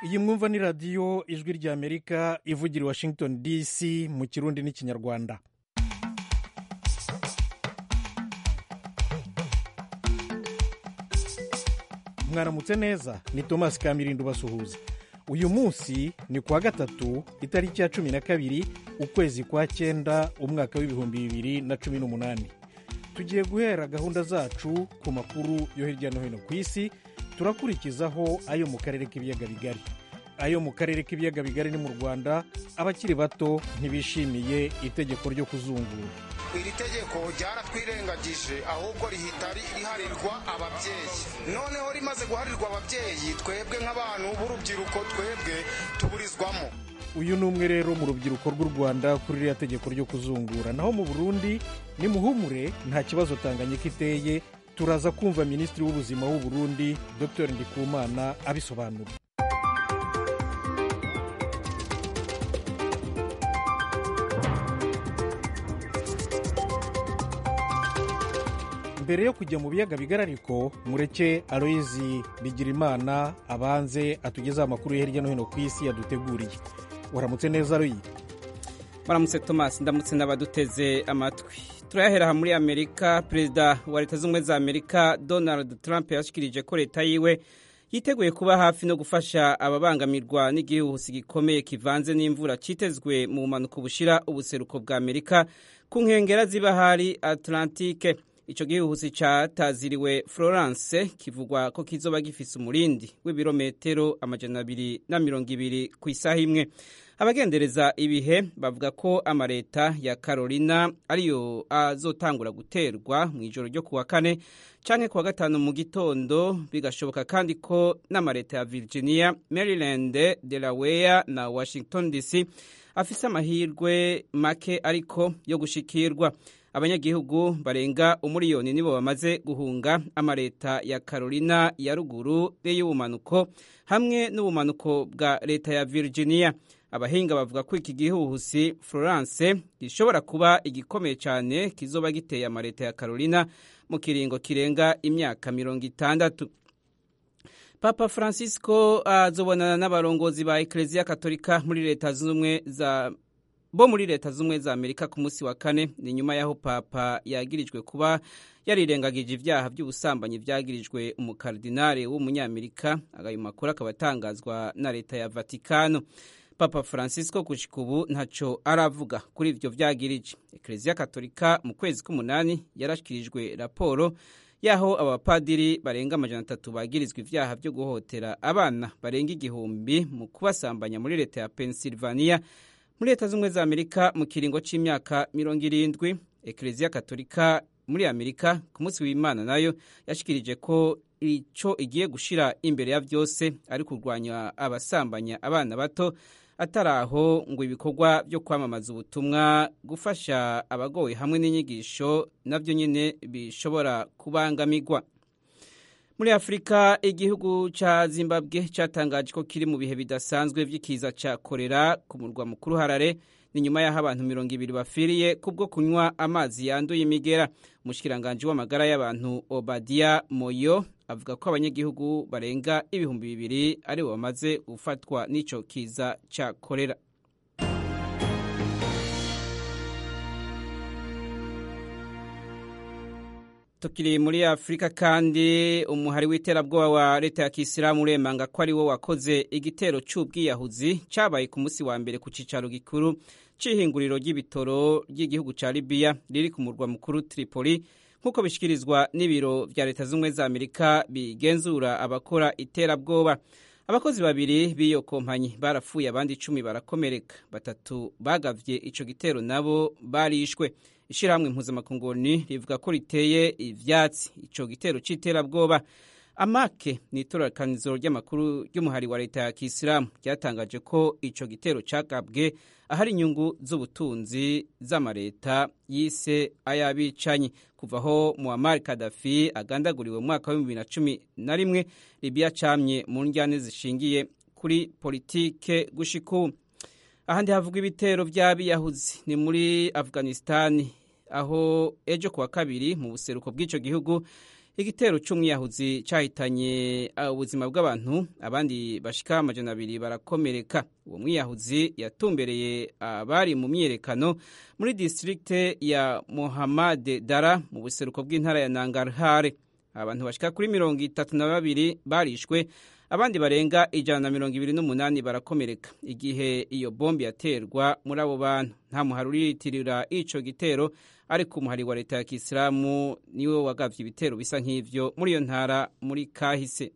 iyi mwumva ni radiyo ijwi ry'amerika ivugira i washington dc mu kirundi n'ikinyarwanda mwaramutse neza ni thomas kamirindo ubasuhuza uyu munsi ni kuwa gatatu itariki ya cumi na kabiri ukwezi kwa cyenda umwaka w'ibihumbi bibiri na cumi n'umunani tugiye guhera gahunda zacu ku makuru yo hirya no hino ku isi turakurikizaho ayo mu karere k'ibiyaga bigari ayo mu karere k'ibiyaga bigari ni mu rwanda abakiri bato ntibishimiye itegeko ryo kuzungura iri tegeko ryaratwirengagije ahubwo rihita riharirwa ababyeyi noneho rimaze guharirwa ababyeyi twebwe nk'abantu b'urubyiruko twebwe tuburizwamo uyu ni umwe rero mu rubyiruko rw'u rwanda kuri ririya tegeko ryo kuzungura naho mu burundi ni muhumure nta kibazo tanganyika iteye turaza kumva minisitiri w'ubuzima w'u burundi dr ndikumana abisobanura mbere yo kujya mu biyaga bigari ariko mureke aloyizi bigirimana abanze atugezeho amakuru yo hirya no hino ku isi yaduteguriye waramutse neza aloyi waramutse thomas ndamutse n'abaduteze amatwi turayahera muri amerika perezida wa leta z'ubumwe za amerika donald trump yashikirije ko leta yiwe yiteguye kuba hafi no gufasha ababangamirwa n'igihuhusi gikomeye kivanze n'imvura cyitezwe mu bumanuko bushira ubuseruko bwa amerika ku nkengera z'ibahari atlantike icyo gihuhusi cyataziriwe florence kivugwa ko kizoba gifise umurindi w'ibirometero amajana abiri na mirongo ibiri ku isaha imwe abagendereza ibihe bavuga ko amaleta ya carolina ariyo azotangura guterwa mu ijoro ryo kuwa kane canke kuwa gatanu mu gitondo bigashoboka kandi ko n'amaleta ya virginia maryland delaware na washington dc afise amahirwe make ariko yo gushikirwa abanyagihugu barenga umuriyoni nibo bamaze guhunga amaleta ya carolina ya ruguru y'ubumanuko hamwe n'ubumanuko bwa leta ya virginia abahinga bavuga ko iki gihuhusi florence gishobora kuba igikomeye cyane kizoba giteye amaleta ya carolina mu kiringo kirenga imyaka mirongo itandatu papa francisco azobonana n'abarongozi ba ekereziya katolika muri leta z'ubumwe za bo muri leta z'ubumwe za amerika ku munsi wa kane ni nyuma y'aho papa yagirijwe kuba yarirengagije ibyaha by'ubusambanyi byagirijwe umukardinale w'umunyamerika ayo makuru akaba atangazwa na leta ya vatikano papa francisco gushika ubu ntaco aravuga kuri ivyo vyagirije ekereziya katolika mu kwezi k'umunani yarashikirijwe raporo y'aho abapadiri barenga amajana atatu bagirizwa ivyaha vyo guhotera abana barenga igihumbi mu kubasambanya muri leta ya pennsylvania muri leta z'ubumwe za amerika mu kiringo c'imyaka mirongo irindwi ekereziya katolika muri amerika ku munsi w'imana nayo yashikirije ko ico igiye gushira imbere ya vyose ari kurwanya abasambanya abana bato atari aho ngo ibikorwa byo kwamamaza ubutumwa gufasha abagowe hamwe n'inyigisho nabyo nyine bishobora kubangamirwa muri afurika igihugu cya zimbabwe cyatangaje ko kiri mu bihe bidasanzwe by'ikiza cya korera ku murwa mukuru harare ni nyuma y'aho abantu mirongo ibiri bafiriye kubwo kunywa amazi yanduye imigera umushikiranganji w'amagara y'abantu obadiya moyo avuga ko abanyagihugu barenga ibihumbi bibiri aribo bamaze gufatwa n'icyo kiza cya korera tukiri muri afurika kandi umuhari w'iterabwoba wa leta ya kisilamu uremanga ko ari wo wakoze igitero cy'ubwiyahuzi cyabaye ku munsi wa mbere ku cyicaro gikuru cy'ihinguriro ry'ibitoro ry'igihugu cya libiya riri ku murwa mukuru tripoli nk'uko bishyikirizwa n'ibiro bya leta z'ubumwe za amerika bigenzura abakora iterabwoba abakozi babiri b'iyo kompanyi barapfuye abandi icumi barakomereka batatu bagavye ico gitero nabo barishwe ishyirahamwe impuzamakunguni rivuga ko riteye ivyatsi ico gitero c'iterabwoba amake ni itororokanizo ry'amakuru ry'umuhari wa leta ya kisilamu ryatangaje ko ico gitero cagabwe ahari inyungu z'ubutunzi z'amareta yise ay'abicanyi kuva aho muammar kadafi agandaguriwe mu mwaka wa bibiri na cumi na rimwe libiya camye mu njyane zishingiye kuri politike gushika ubu ahandi havugwa ibitero by'abiyahuzi ni muri afghanistani aho ejo kuwa kabiri mu buseruko bw'ico gihugu igitero c'umwiyahuzi cahitanye ubuzima bw'abantu abandi bashika amajana abiri barakomereka uwo mwiyahuzi yatumbereye abari mu myiyerekano muri distrikte ya Mohamed Dara mu buseruko bw'intara ya Nangarhare abantu bashika kuri mirongo itatu na babiri barishwe abandi barenga ijana na mirongo ibiri n'umunani barakomereka igihe iyo bombi yaterwa muri abo bantu nta muhari uriyitirira ico gitero ariko umuhari wa leta ya kisilamu niwe wagavye ibitero bisa nk'ivyo muri iyo ntara muri kahise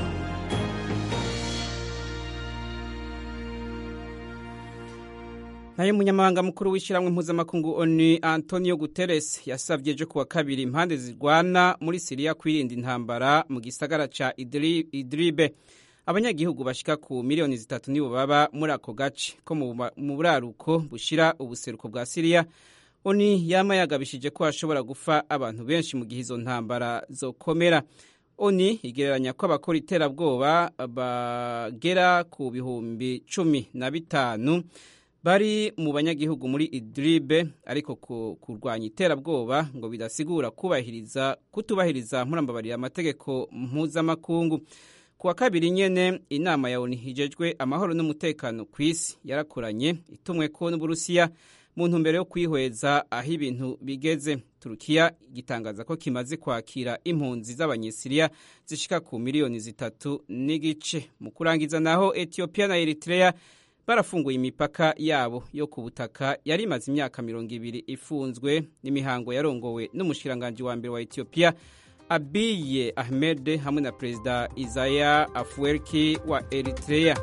nayo umunyamabanga mukuru w'ishyirahamwe mpuzamakungu onu antonio guterres yasabye ejo kuwa kabiri impande zirwana muri siriya kwirinda intambara mu gisagara ca idribe abanyagihugu bashika ku miliyoni zitatu nibo baba muri ako gace ko mu buraruko bushira ubuseruko bwa siriya oni yama yagabishije ko hashobora gufa abantu benshi mu gihe izo ntambara zokomera oni igereranya ko abakora iterabwoba bagera ku bihumbi cumi na bitanu bari mu banyagihugu muri idribe ariko kurwanya iterabwoba ngo bidasigura kubahiriza kutubahiriza nkurambabarira amategeko mpuzamakungu kuwa kabiri nyene inama ya ONU hijejwe amahoro n'umutekano ku isi yarakoranye itumwe ko n'Uburusiya mu ntumbero yo kwihweza aho ibintu bigeze Turukiya gitangaza ko kimaze kwakira impunzi z'abanyesiriya zishika ku miliyoni zitatu n'igice mu kurangiza naho Ethiopia na Eritrea barafunguye imipaka yabo yo ku butaka yari imaze imyaka mirongo ibiri ifunzwe n'imihango yarongowe n'umushikiranganji wa mbere wa Ethiopia Abiy Ahmed hamwe na Perezida Isaias Afwerki wa Eritrea.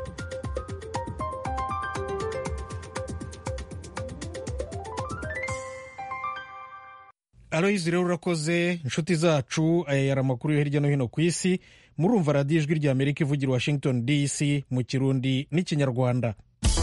Aloyizi rero urakoze inshuti zacu aya yari amakuru yo hirya no hino ku isi murumva radiyo ijwi rya amerika ivugira washington dc mu kirundi n'ikinyarwanda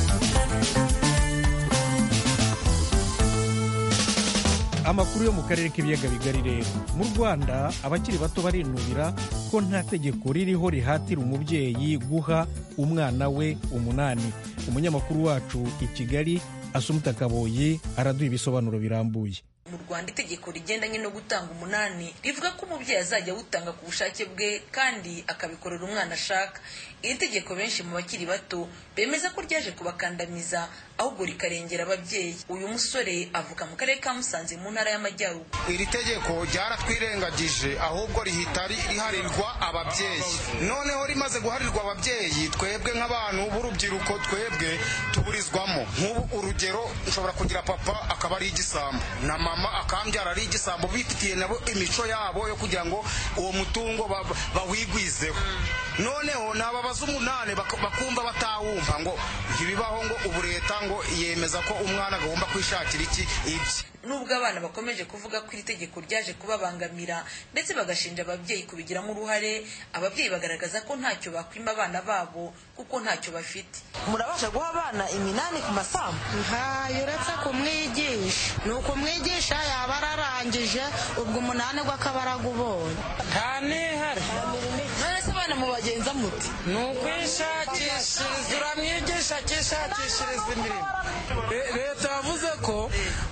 amakuru yo mu karere k'ibiyaga bigari rero mu rwanda abakiri bato barinubira ko nta tegeko ririho rihatira umubyeyi guha umwana we umunani umunyamakuru wacu i kigali asumuta kaboyi araduha ibisobanuro birambuye mu rwanda itegeko rigendanye no gutanga umunani rivuga ko umubyeyi azajya awutanga ku bushake bwe kandi akabikorera umwana ashaka iri tegeko benshi mu bakiri bato bemeza ko ryaje kubakandamiza ahubwo rikarengera ababyeyi uyu musore avuka mu karere ka musanze mu ntara y'amajyaruguru iri tegeko ryaratwirengagije ahubwo rihita riharirwa ababyeyi noneho rimaze guharirwa ababyeyi twebwe nk'abantu b'urubyiruko twebwe tuburizwamo nk'ubu urugero nshobora kugira papa akaba ari igisambo na mama akambyara ari igisambo bifitiye nabo imico yabo yo kugira ngo uwo mutungo bawigwizeho noneho ni ababaza umunani bakumva batawumva ngo ntibibaho ngo ubu leta ngo yemeza ko umwana agomba kwishakira iki ibye nubwo abana bakomeje kuvuga ko iri tegeko ryaje kubabangamira ndetse bagashinja ababyeyi kubigiramo uruhare ababyeyi bagaragaza ko ntacyo bakwima abana babo kuko ntacyo bafite murabasha guha abana iminani ku masambu ntayo uretse kumwigisha ni ukumwigisha yaba ararangije ubwo umunani we akaba aragubonye nta n'ihari none se abana mubagenza muti ni ukwishakishiriza uramwigisha akishakishiriza imirimo leta yavuze ko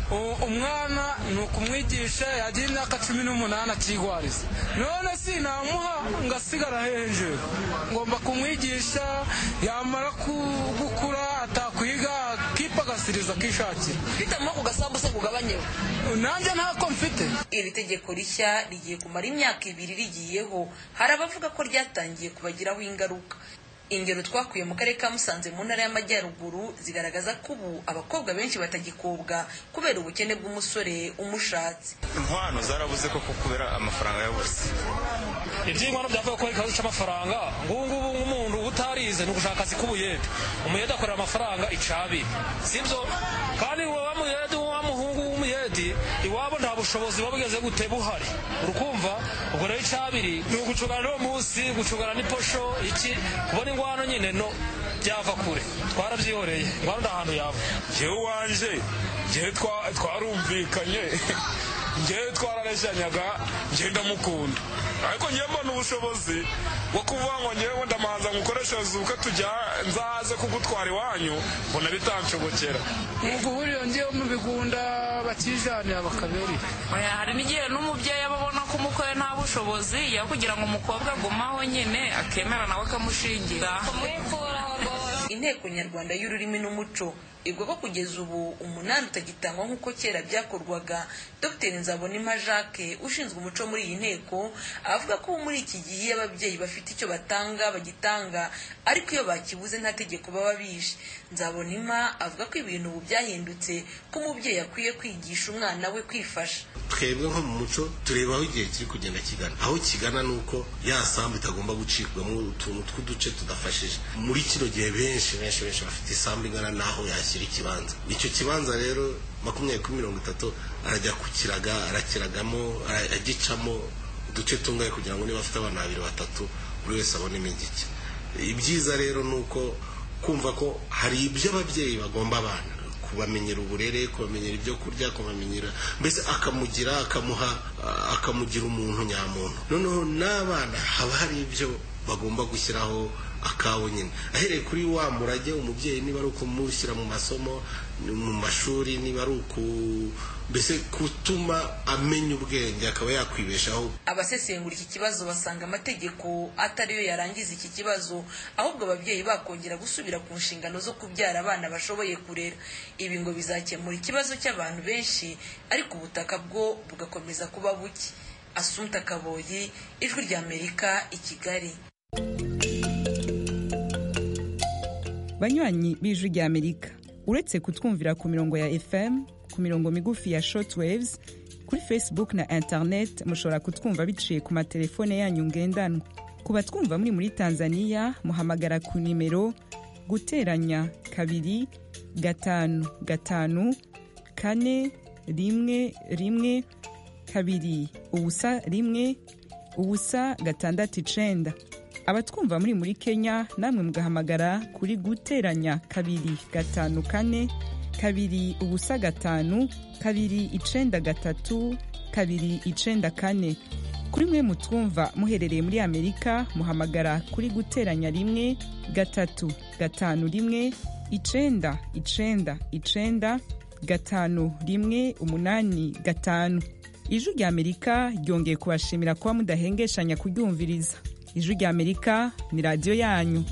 umwana ni ukumwigisha yagira imyaka cumi n'umunani akigwariza none sinamuha ngo asigara hejuru ngomba kumwigisha yamara gukura atakwiga akipagasiriza akishakira bitamuha ku gasambu se kugabanyeho nanjye ntako mfite iri tegeko rishya rigiye kumara imyaka ibiri rigiyeho hari abavuga ko ryatangiye kubagiraho ingaruka ingero twakuye mu karere ka musanze mu ntara y'amajyaruguru zigaragaza ko ubu abakobwa benshi batagikobwa kubera ubukene bw'umusore umushatse inkwano zarabuze koko kubera amafaranga yabuze iby'inkwano byavuga ko ikibazo cy'amafaranga ngubu ngubu nk'umuntu utarize ni ugushaka akazi k'ubuyede umuyede akorera amafaranga icabiri sibyo kandi wa muyede wa muhungu w'umuyedi iwabo nta bushobozi buba bugeze gute buhari urukumva ubwo rero icabiri ni ugucungana n'uwo munsi gucungana n'iposho iki kubona ingwano nyine no byava kure twarabyihoreye ingwano nta hantu yava njyewe wanje njyewe twarumvikanye njyewe twarareshyanyaga njyewe ndamukunda ariko njyewe mbona ubushobozi bwo kuvuga ngo njyewe ndamanza ngukoreshereze ubukwe tujya nzaze kugutwara iwanyu mbona bitanshobokera ubwo buriya njyewe mu bigunda bakijanira bakaberi hari n'igihe n'umubyeyi aba abona ko umukwe nta bushobozi ya kugira ngo umukobwa agumaho nyine akemera nawe akamushingira inteko nyarwanda y'ururimi n'umuco ivuga ko kugeza ubu umunani utagitangwa nk'uko kera byakorwaga dr nzabonima jacques ushinzwe umuco muri iyi nteko avuga ko ubu muri iki gihe iyo ababyeyi bafite icyo batanga bagitanga ariko iyo bakibuze nta tegeko baba bishe nzabonima avuga ko ibintu ubu byahindutse ko umubyeyi akwiye kwigisha umwana we kwifasha twebwe nko mu muco tureba aho igihe kiri kugenda kigana aho kigana ni uko ya sambu itagomba gucibwamo utuntu tw'uduce tudafashije muri kino gihe benshi benshi benshi bafite isambu ingana n'aho yashyira ikibanza icyo kibanza rero makumyabiri kuri mirongo itatu arajya kukiraga arakiragamo agicamo uduce tungaye kugira ngo niba afite abana babiri batatu buri wese abonemo igike ibyiza rero ni uko kumva ko hari ibyo ababyeyi bagomba abana kubamenyera uburere kubamenyera ibyo kurya kubamenyera mbese akamugira akamuha akamugira umuntu nyamuntu noneho n'abana haba hari ibyo bagomba gushyiraho akawo nyine ahereye kuri wa murage umubyeyi niba ari ukumushyira mu masomo mu mashuri niba ari uku mbese gutuma amenya ubwenge akaba yakwibeshaho abasesengura iki kibazo basanga amategeko atariyo yarangiza iki kibazo ahubwo ababyeyi bakongera gusubira ku nshingano zo kubyara abana bashoboye kurera ibi ngo bizakemura ikibazo cy'abantu benshi ariko ubutaka bwo bugakomeza kuba buke asunta kaboyi ijwi ry'amerika i kigali banywanyi b'ijwi ry'amerika uretse kutwumvira ku mirongo ya fm ku mirongo migufi ya shortwaves kuri facebook na internet mushobora kutwumva biciye ku matelefone yanyu ngendanwa ku batwumva muri muri tanzania muhamagara ku nimero guteranya kabiri gatanu gatanu kane rimwe rimwe kabiri ubusa rimwe ubusa gatandatu icenda abatwumva muri muri kenya namwe mugahamagara kuri guteranya kabiri gatanu kane kabiri ubusa gatanu kabiri icenda gatatu kabiri icenda kane kuri mwe mutwumva muherereye muri amerika muhamagara kuri guteranya rimwe gatatu gatanu rimwe icenda icenda icenda gatanu rimwe umunani gatanu ijwi rya amerika ryongeye kubashimira kuba mudahengeshanya kuryumviriza ijwi rya amerika ni radiyo yanyu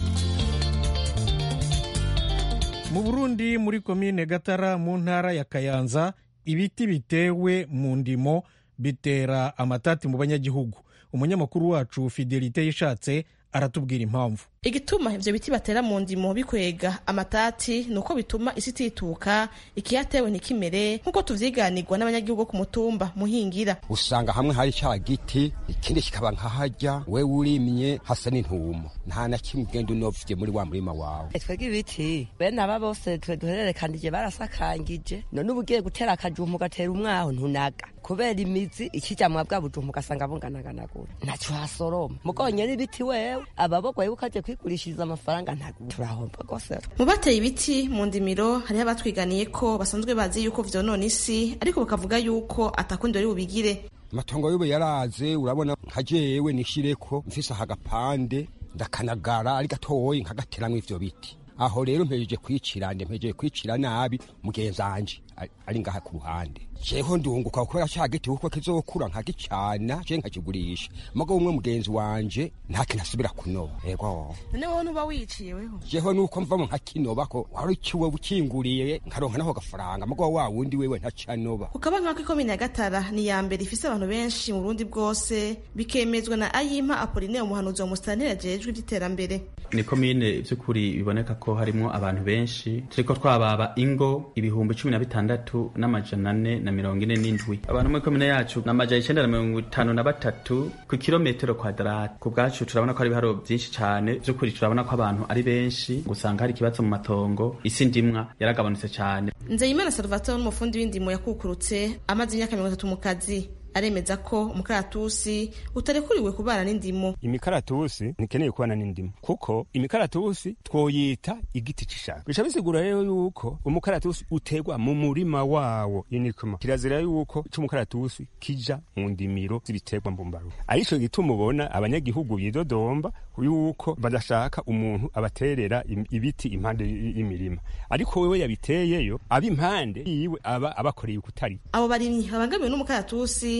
mu burundi muri komine gatara mu ntara ya kayanza ibiti bitewe mu ndimo bitera amatati mu banyagihugu umunyamakuru wacu fidelite yishatse aratubwira impamvu igituma ivyo biti batera mu ndimo bikwega amatati ni uko bituma isi itituka ikiyatewe ntikimere nk'uko tuvyiganirwa n'abanyagihugu ku mutumba muhingira usanga hamwe hari ca giti ikindi kikaba nkaharya we urimye hasa n'intumo nta na kimwe ugenda unovye muri wa murima wawe twebwe ibiti bene aba bose twe duhererekanije barasakangije none uba ugiye gutera akajumpa ugatera umwaho ntunaga kubera imizi ikijamwa bwa bujumpa ugasanga bunganaganagura ntaco hasoroma mugonye n'ibiti wewe ababogwaye ukaje kwigurishiriza amafaranga ntabwo turahomba rwose mu bateye ibiti mu ndimiro hariho abatwiganiye ko basanzwe bazi yuko vyonona isi ariko bakavuga yuko atakundi bari bubigire amatongo y'ubu yaraze urabona nka jewe nishireko mfise aha gapande ndakanagara ari gatoyi nkagateramwo ivyo biti aho rero mpejeje kwicira mpejeje kwicira nabi mugenzanje ari ngaha ku ruhande jeho ndunguka kubera ca giti kuko kizokura nkagicana je nkakigurisha mugo umwe mugenzi wanje nta kintu asubira kunoba ego none wowe nuba wiciye weho jeho nuko mvamo nkakinoba ko wari ukiwe ukinguriye nkaronka naho gafaranga mugo wa wundi wewe ntacanoba ukaba nkako ikomine ya gatara ni ya mbere ifise abantu benshi mu burundi bwose bikemezwa na ayimpa apoline umuhanuzi wa musitanteri ajejwe ivy'iterambere ni komine vy'ukuri biboneka ko harimwo abantu benshi turiko twababa ingo ibihumbi cumi na bitandatu n'amajana ane na mirongo ine n'indwi abantu muri komine yacu ni amajana icenda na mirongo itanu na batatu ku kilometero kwadarati ku bwacu turabona ko hari ibiharo vyinshi cane vy'ukuri turabona ko abantu ari benshi gusanga hari ikibazo mu matongo isi ndimwa yaragabanutse cane nzeyimana salvatore n'umufundi w'indimo yakukurutse amaze imyaka mirongo itatu mu kazi aremeza ko umukaratusi utarekuriwe kubana n'indimo imikaratusi ntikeneye kubana n'indimo kuko imikaratusi twoyita igiti c'ishaka bica bisigura rero yuko umukaratusi utegwa mu murima wawo inikuma kirazira yuko c'umukaratusi kija mu ndimiro z'ibiterwa mbumbarugo arico gituma ubona abanyagihugu bidodomba yuko badashaka umuntu abaterera ibiti impande y'imirima ariko wewe yabiteyeyo aba impande yiwe aba abakoreye ukutari abo barimyi babangamiwe n'umukaratusi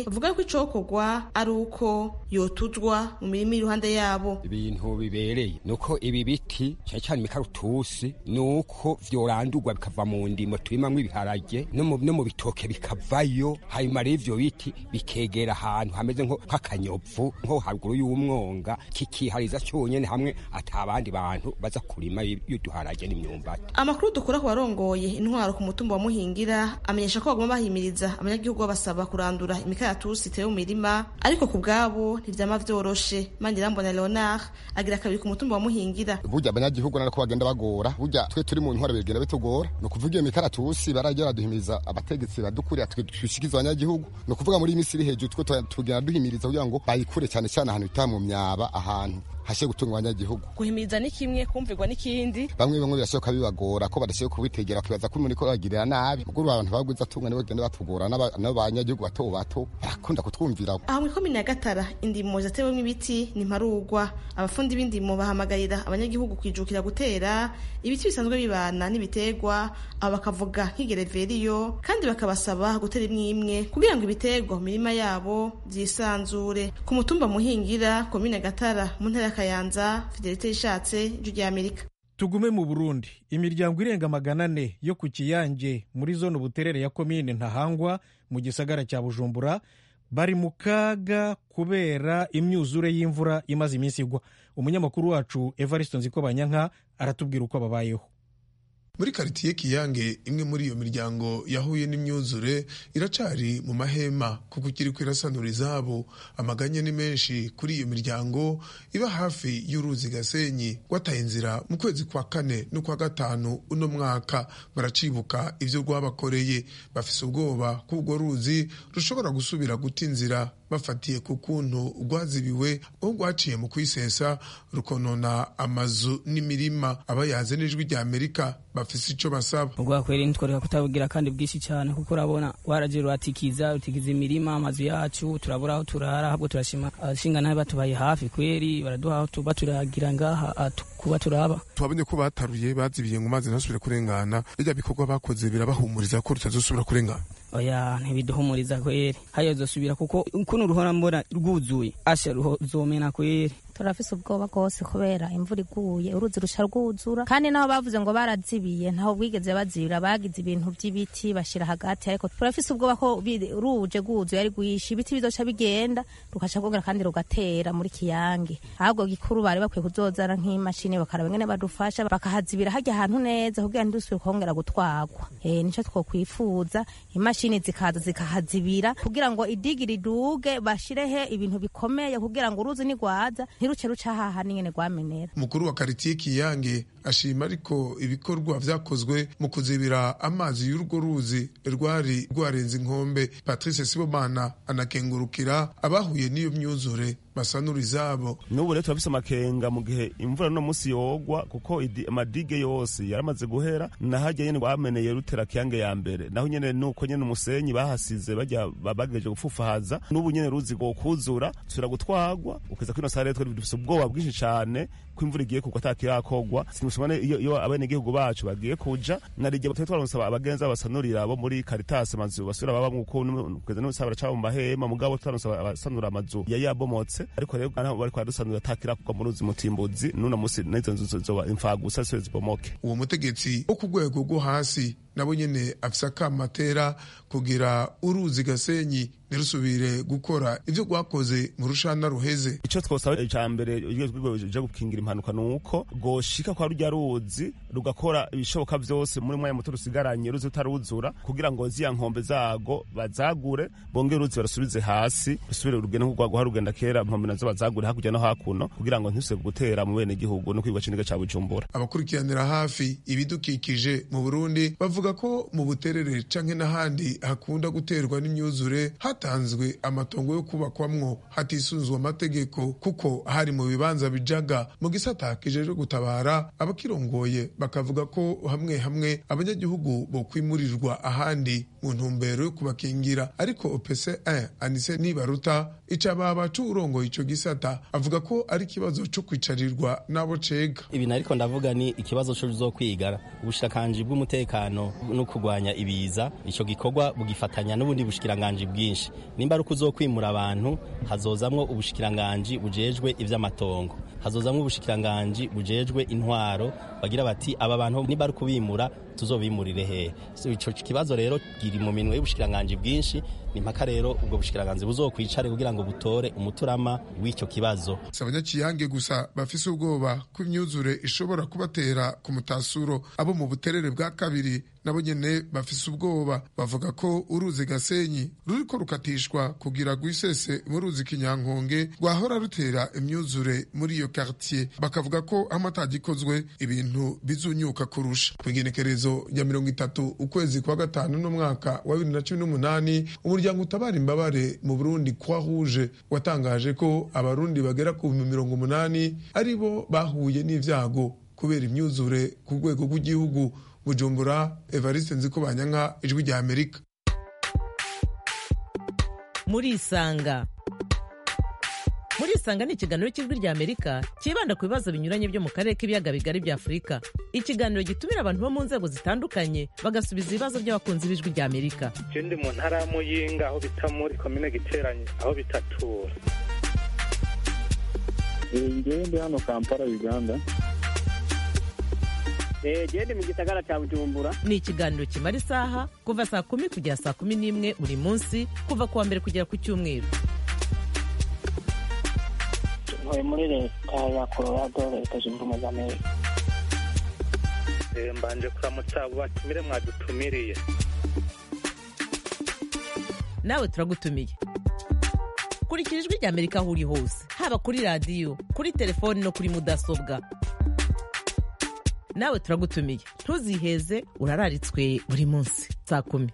bavuga ko icokorwa ari uko yotuzwa mu mirima iruhande yabo ibintu bibereye nuko ibi biti cyane cyane imikaratusi nuko vyorandurwa bikava mu ndimo turimamwo ibiharage no mu no mu bitoke bikavayo hanyuma rero ivyo biti bikegera ahantu hameze nko nk'akanyovu nko haruguru y'umwonga kikihariza cyonyene hamwe ata abandi bantu baza kurima y'uduharage n'imyumbati amakuru dukura ku barongoye intwaro ku mutumba wa muhingira amenyesha ko bagomba bahimiriza abanyagihugu babasaba kurandura imikaratusi itewe mu mirima ariko ku bwabo ntivyama vyoroshe mandirambona leonard agira kabiri ku mutumba wa muhingira burya abanyagihugu narako bagenda bagora burya twe turi mu ntwaro bigenda bitugora ni ukuvuga iyo mikaratusi barajya baduhimiriza abategetsi badukuriye twishikiza abanyagihugu ni ukuvuga muri iyi minsi iri hejuru twe tugenda duhimiriza kugira ngo bayikure cyane cyane ahantu bita mu myaba ahantu hashe gutunga abanyagihugu guhimiriza ni kimwe kumvirwa n'ikindi bamwe bamwe birashoboka bibagora ko badashoboye kubitegera bakibaza ko umuntu ko bagirira nabi ubwo abantu bagwiza atunga nibo bagenda batugora n'abanyagihugu bato bato barakunda kutwumvira aho muri komine ya gatara indimo zatewemo ibiti ni mparugwa abafundi b'indimo bahamagarira abanyagihugu kwijukira gutera ibiti bisanzwe bibana n'ibiterwa abo bakavuga nk'igereveriyo kandi bakabasaba gutera imwe imwe kugira ngo ibiterwa mu mirima yabo byisanzure ku mutumba muhingira komine gatara mu ntara ya kayanza fidelite yishatse ijwi rya amerika tugume mu burundi imiryango irenga magana ane yo ku kiyange muri zone ubuterere ya komine ntahangwa mu gisagara cya bujumbura bari mu kaga kubera imyuzure y'imvura imaze iminsi igwa umunyamakuru wacu evariste nzikobanyanka aratubwira uko babayeho muri karitiye kiyange imwe muri iyo miryango yahuye n'imyuzure iracari mu mahema kuko ikiri kwirasanura izabo amaganya ni menshi kuri iyo miryango iba hafi y'uruzi gasenyi rwataye inzira mu kwezi kwa kane n'ukwa gatanu uno mwaka baracibuka ivyo rwabakoreye bafise ubwoba ko urwo ruzi rushobora gusubira guta inzira bafatiye ku kuntu rwazibiwe aho rwaciye mu kwisesa rukonona amazu n'imirima abayaze n'ijwi rya amerika bafise ico basaba urwakweri ntitworeka kutabugira kandi bwinshi cyane kuko urabona waraje ruratikiza rutikiza imirima amazu yacu turabura aho turara ahubwo turashima abashinga nabi batubaye hafi kweri baraduha aho tuba turagira ngaha kuba turaba twabonye ko bataruye bazibiye ngo mazi ntasubire kurengana birya bikorwa bakoze birabahumuriza ko rutazosubira kurengana oya ntibiduhumuriza kweri hayo zosubira kuko kuno ruhora mbona rwuzuye asha ruzomena kweri turafise ubwoba rwose kubera imvura iguye uruzi rusha rwuzura kandi naho bavuze ngo barazibiye ntaho bwigeze bazibira bagize ibintu by'ibiti bashira hagati ariko turafise ubwoba ko ruje rwuzuye ari rwinshi ibiti bizoca bigenda rukaca kongera kandi rugatera muri kiyange ahubwo gikuru bari bakwiye kuzozana nk'imashini bakaraba ngene badufasha bakahazibira hajya ahantu neza kugira ntidusubire kongera gutwagwa eh nico twokwifuza imashini zikaza zikahazibira kugira ngo idigi riduge bashirehe ibintu bikomeye kugira ngo uruzi nigwaza ntiruce ruca haha n'ingene rwamenera umukuru wa karitiye kiyange ashima ariko ibikorwa vyakozwe mu kuzibira amazi y'urwo ruzi rwari rwarenze inkombe patrice sibomana anakengurukira abahuye n'iyo myuzure basanura izabo n'ubu rero turafise amakenga mu gihe imvura no musi yogwa kuko amadige yose yaramaze guhera nahajya nyene bameneye rutera kiyange ya mbere naho nyene nuko nyene umusenyi bahasize bajya bagejeje gupfufahaza n'ubu nyene ruzi go kuzura tusubira gutwagwa ukeza kino sare twe dufise ubwoba bwinshi cane ko imvura igiye kugwa atakirakogwa simusumane iyo, iyo abenegihugu bacu bagiye kuja narije twe twaronsaba abagenza basanurira bo muri Caritas amazu basubira baba nkuko kugeza no sabara cabo mu mahema mugabo twaronsaba abasanura amazu yari yabomotse ariko rero naho bari kwadusanura atakirakogwa mu ruzi mutimbuzi nuna musi n'izo nzu zoba imfagusa siwe zibomoke uwo mutegetsi wo ku rwego rwo hasi nabo nyene afise akamatera kugira uruzi gasenyi ntirusubire gukora ivyo rwakoze mu rushana ruheze ico twosaba ica mbere urwego je gukingira impanuka nuko goshika kwa rurya ruzi rugakora ibishoboka vyose muri mwanya muto rusigaranye ruzi utaruzura kugira ngo ziya nkombe zago bazagure bonge uruzi barasubize hasi rusubire rugende nk'urwago harugenda kera nkombe nazo bazagure hakurya no hakuno kugira ngo ntisubire gutera mu bene gihugu no kwigwa ciniga ca bujumbura abakurikiranira hafi ibidukikije mu burundi bavuga ko mu buterere canke n'ahandi hakunda guterwa n'imyuzure hatanzwe amatongo yo kubakwamwo hatisunzwe amategeko kuko hari mu bibanza bijaga mu gisata kijejwe gutabara abakirongoye bakavuga ko hamwe hamwe abanyagihugu bo kwimurirwa ahandi mu ntumbero yo kubakingira ariko opc 1 anise nibaruta ica baba c'urongoye ico gisata avuga ko ari ikibazo co kwicarirwa n'abo cega ibintu ariko ndavuga ni ikibazo co zokwigara ubushikiranganji bw'umutekano no kurwanya ibiza ico gikorwa bugifatanya n'ubundi bushikiranganji bwinshi nimba ari ukuzokwimura abantu hazozamwo ubushikiranganji bujejwe ivy'amatongo hazozamwo ubushikiranganji bujejwe intwaro bagira bati aba bantu nimba ari kubimura tuzobimurire hehe so, ico kibazo rero kiri mu minwe y'ubushikiranganji bwinshi ni mpaka rero ubwo bushikiranganji buzokwicare kugira ngo butore umuturama w'icyo kibazo si abanyakiyange gusa bafise ubwoba ko imyuzure ishobora kubatera ku mutasuro abo mu buterere bwa kabiri nabo nyene bafise ubwoba bavuga ko uruzi gasenyi ruriko rukatishwa kugira rwisese mu ruzi kinyankonge rwahora rutera imyuzure muri iyo quartier bakavuga ko amatagikozwe ibintu bizunyuka kurusha kw'igenekerezo rya mirongo itatu ukwezi kwa gatanu n'umwaka wa bibiri na cumi n'umunani umuryango utabara imbabare mu burundi croix rouge watangaje ko abarundi bagera ku bihumbi mirongo umunani ari bo bahuye n'ivyago kubera imyuzure ku rwego rw'igihugu bujumbura evariste nziko banyanka ijwi rya amerika muri isanga muri isanga ni ikiganiro cy'ijwi rya amerika cyibanda ku bibazo binyuranye byo mu karere k'ibiyaga bigari bya afurika ikiganiro gitumira abantu bo mu nzego zitandukanye bagasubiza ibibazo by'abakunzi b'ijwi rya amerika je ndi mu ntara ya muyinga aho bita muri komine giteranye aho bitatura ngewe ndi hano kampala uganda genda mu gisagara cya bujumbura ni ikiganiro kimara isaha kuva saa kumi kugera saa kumi n'imwe buri munsi kuva ku wa mbere kugera ku cyumweru ntuye muri leta ya colorado leta zunze ubumwe za amerika mbanje kuramutsa abo batumire mwadutumiriye nawe turagutumiye kurikira ijwi rya amerika aho uri hose haba kuri radiyo kuri telefoni no kuri mudasobwa nawe turagutumiye ntuziheze urararitswe buri munsi saa kumi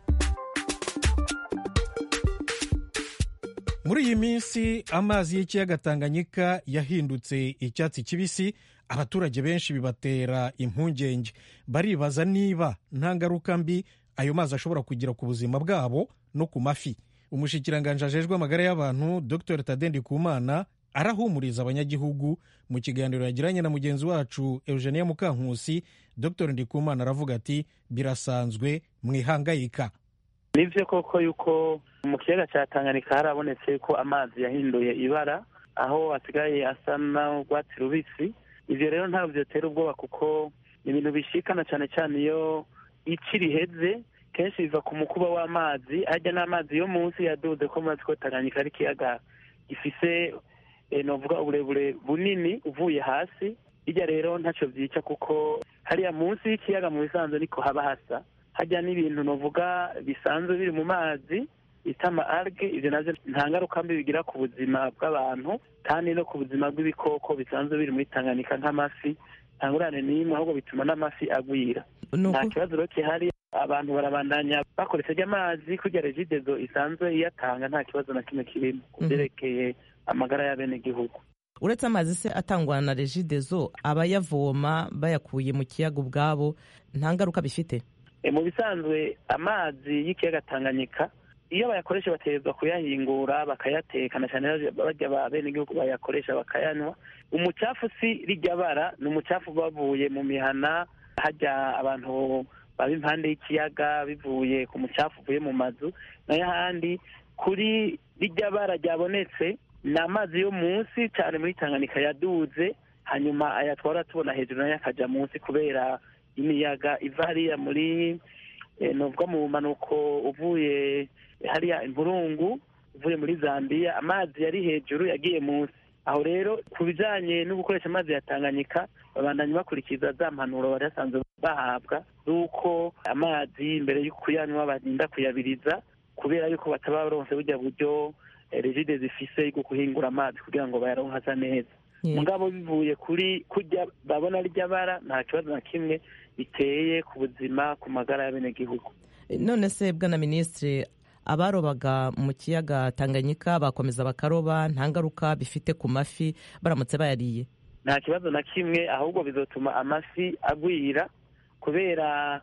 muri iyi minsi amazi y'ikiyaga tanganyika yahindutse icyatsi kibisi abaturage benshi bibatera impungenge baribaza niba nta ngaruka mbi ayo mazi ashobora kugira ku buzima bwabo no ku mafi umushyikiranganje ajejwe amagara y'abantu dr tadendi kumana arahumuriza abanyagihugu mu kiganiro yagiranye na mugenzi wacu eugenia mukankusi dr ndikumana aravuga ati birasanzwe mwihangayika nivyo koko yuko mu kiyaga cya tanganyika harabonetse ko amazi yahinduye ibara aho asigaye asa n'urwatsi rubisi ivyo rero ntabwo vyotera ubwoba kuko ni ibintu bishikana cyane cyane iyo ici riheze kenshi biva ku mukuba w'amazi harya n'amazi yo munsi yaduze ko mazi ko tanganyika ari ikiyaga gifise novuga uburebure bunini uvuye hasi hirya rero ntacyo byica kuko hariya munsi y'ikiyaga mu bisanzwe niko haba hasa hajya n'ibintu novuga bisanzwe biri mu mazi bita ama alge ibyo navyo nta ngaruka mbi bigira ku buzima bw'abantu kandi no ku buzima bw'ibikoko bisanzwe biri muri tanganyika nk'amafi nta ngurane n'imwe ahubwo bituma n'amafi agwira nta kibazo rero kihari abantu barabandanya bakoresheje amazi kugira regidezo isanzwe iyatanga nta kibazo na kimwe kirimo ku byerekeye amagara y'abenegihugu uretse amazi se atangwa na regidezo abayavoma bayakuye mu kiyaga ubwabo nta ngaruka bifite mu bisanzwe amazi y'ikiyaga tanganyika iyo bayakoresha bategerezwa kuyahingura bakayateka na cyane barya ba benegihugu bayakoresha bakayanywa umucafu si rijya bara ni umucafu bavuye mu mihana hajya abantu baba impande y'ikiyaga bivuye ku mucafu uvuye mu mazu nayo ahandi kuri rijya bara ryabonetse ni amazi yo munsi cyane muri tanganyika yaduze hanyuma ayatwara tubona hejuru nayo akajya munsi kubera imiyaga iva hariya muri nuvuga mu bumanuko uvuye hariya impurungu uvuye muri zambia amazi yari hejuru yagiye munsi aho rero ku bijyanye no gukoresha amazi ya tanganyika babandanya bakurikiza za mpanuro bari basanzwe bahabwa z'uko amazi mbere yo kuyanywa barinda kuyabiriza kubera yuko bataba baronse burya buryo regide zifise bwo guhingura amazi kugira ngo bayaronke asa neza mugabo bivuye kuri kujya babona rya bara nta kibazo na kimwe biteye ku buzima ku magara y'abenegihugu none se bwana minisitiri abarobaga mu kiyaga tanganyika bakomeza bakaroba nta ngaruka bifite ku mafi baramutse bayariye nta kibazo na kimwe ahubwo bizotuma amafi agwira kubera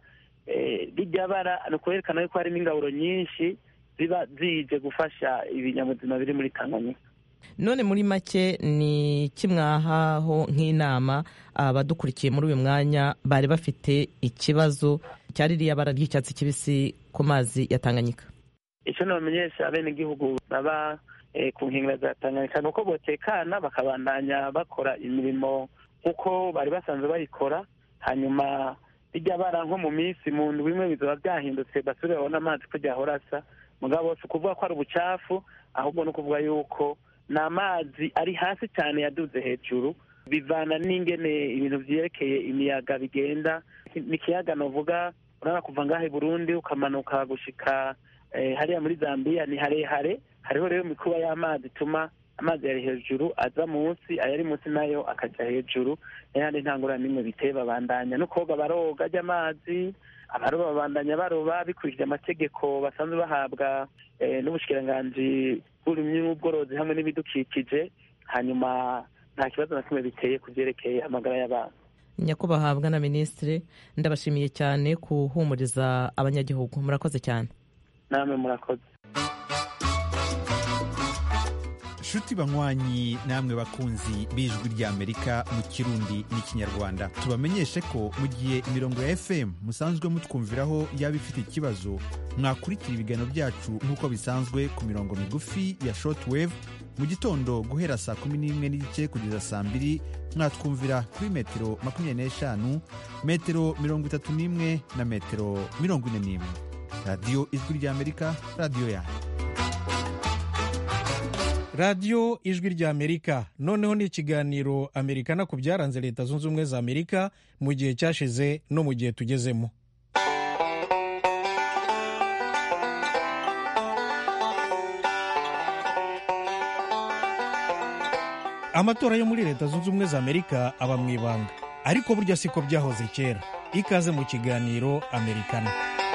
rijya bara ni ukwerekana yuko harimo ingaburo nyinshi ziba zije gufasha ibinyabuzima biri muri tanganyika none muri make ni kimwahaho nk'inama abadukurikiye muri uyu mwanya bari bafite ikibazo cya ririya bara ry'icyatsi kibisi ku mazi ya tanganyika icyo nabamenyesha abenegihugu baba ku nkengero za tanganyika ni uko botekana bakabandanya bakora imirimo nk'uko bari basanzwe bayikora hanyuma rijya bara nko mu minsi mu ndwi imwe bizaba byahindutse basubire babone amazi ko ryahora asa mugabo si ukuvuga ko ari ubucafu ahubwo ni ukuvuga yuko ni amazi ari hasi cyane yaduze hejuru bivana n'ingene ibintu byerekeye imiyaga bigenda ni ikiyaga navuga urabona kuva ngaho i burundi ukamanuka gushika hariya muri zambia ni harehare hariho rero imikuba y'amazi ituma amazi yari hejuru aza munsi ayari munsi nayo akajya hejuru n'ayandi ntangura n'imwe biteye babandanya no koga baroga ajya amazi abaroba babandanya baroba bikurikije amategeko basanzwe bahabwa n'ubushikiranganji bw'uburimyi n'ubworozi hamwe n'ibidukikije hanyuma nta kibazo na kimwe biteye ku byerekeye amagara y'abantu nyakubahwa na minisitiri ndabashimiye cyane kuhumuriza abanyagihugu murakoze cyane namwe murakoze nshuti banywanyi namwe bakunzi b'ijwi ry'amerika mu kirundi n'ikinyarwanda tubamenyeshe ko mu gihe imirongo ya fm musanzwe mutwumviraho yaba ifite ikibazo mwakurikira ibiganiro byacu nk'uko bisanzwe ku mirongo migufi ya shortwave mu gitondo guhera saa kumi n'imwe n'igice kugeza saa mbiri mwatwumvira kuri metero makumyabiri n'eshanu metero mirongo itatu n'imwe na metero mirongo ine n'imwe radiyo ijwi ry'amerika radiyo yanyu radiyo ijwi ry'amerika noneho ni ikiganiro amerikana ku byaranze leta zunze ubumwe za amerika mu gihe cyashize no mu gihe tugezemo amatora yo muri leta zunze ubumwe za amerika aba mu ibanga ariko burya siko byahoze kera ikaze mu kiganiro amerikana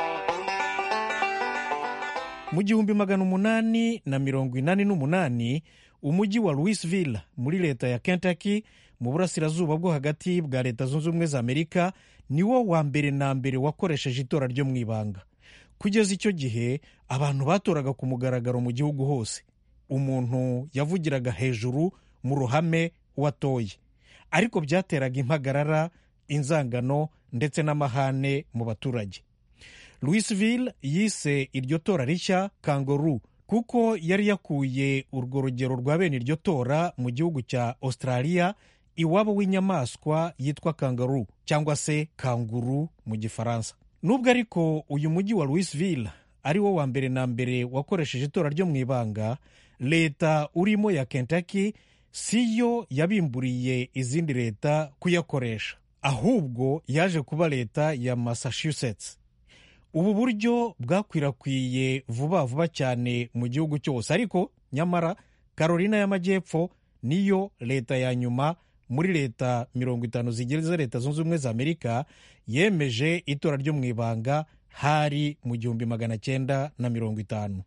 mu gihumbi magana umunani na mirongo inani n'umunani umujyi wa louisville muri leta ya kentucky mu burasirazuba bwo hagati bwa leta zunze ubumwe za amerika niwo wa mbere na mbere wakoresheje itora ryo mu ibanga kugeza icyo gihe abantu batoraga ku mugaragaro mu gihugu hose umuntu yavugiraga hejuru mu ruhame watoye ariko byateraga impagarara inzangano ndetse n'amahane mu baturage louisville yise iryo tora rishya kangoru kuko yari yakuye urwo rugero rwa bene iryo tora mu gihugu cya australia iwabo w'inyamaswa yitwa kangaru cyangwa se kanguru mu gifaransa nubwo ariko uyu mujyi wa louisville ari wo wa mbere na mbere wakoresheje itora ryo mu ibanga leta urimo ya kentucky si yo yabimburiye izindi leta kuyakoresha ahubwo yaje kuba leta ya massachusetts ubu buryo bwakwirakwiye vuba vuba cyane mu gihugu cyose ariko nyamara carolina y'amajyepfo niyo leta ya nyuma muri leta mirongo itanu zigize leta zunze ubumwe za amerika yemeje itora ryo mu ibanga hari mu gihumbi magana cyenda na mirongo itanu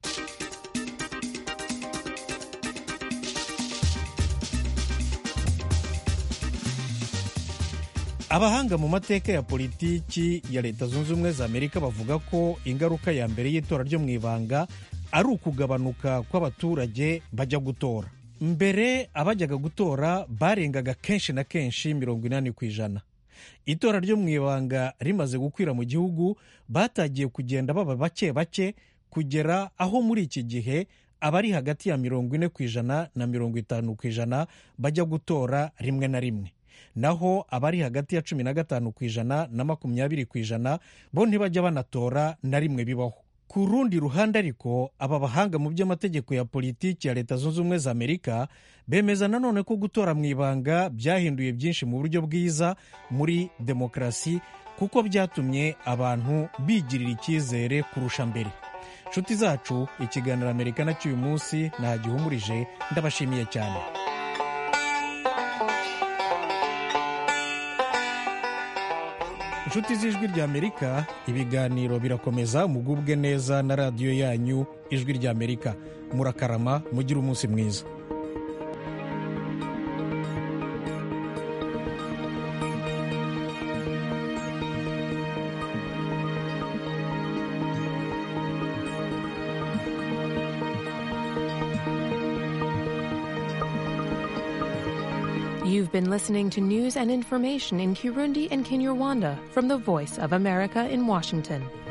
abahanga mu mateka ya politiki ya leta zunze ubumwe za amerika bavuga ko ingaruka ya mbere y'itora ryo mu ibanga ari ukugabanuka kw'abaturage bajya gutora mbere abajyaga gutora barengaga kenshi na kenshi mirongo inani ku ijana itora ryo mu ibanga rimaze gukwira mu gihugu batagiye kugenda baba bake bake kugera aho muri iki gihe abari hagati ya mirongo ine ku ijana na mirongo itanu ku ijana bajya gutora rimwe na rimwe naho abari hagati ya cumi na gatanu ku ijana na makumyabiri ku ijana bo ntibajya banatora na rimwe bibaho ku rundi ruhande ariko aba bahanga mu by'amategeko ya politiki ya leta zunze ubumwe za amerika bemeza nanone ko gutora mu ibanga byahinduye byinshi mu buryo bwiza muri demokarasi kuko byatumye abantu bigirira icyizere kurusha mbere nshuti zacu ikiganiro amerika na cy'uyu munsi ntagihumurije ndabashimiye cyane inshuti z'ijwi ry'amerika ibiganiro birakomeza mugubwe neza na radiyo yanyu ijwi ry'amerika murakarama mugire umunsi mwiza You've been listening to news and information in Kirundi and Kinyarwanda from the Voice of America in Washington.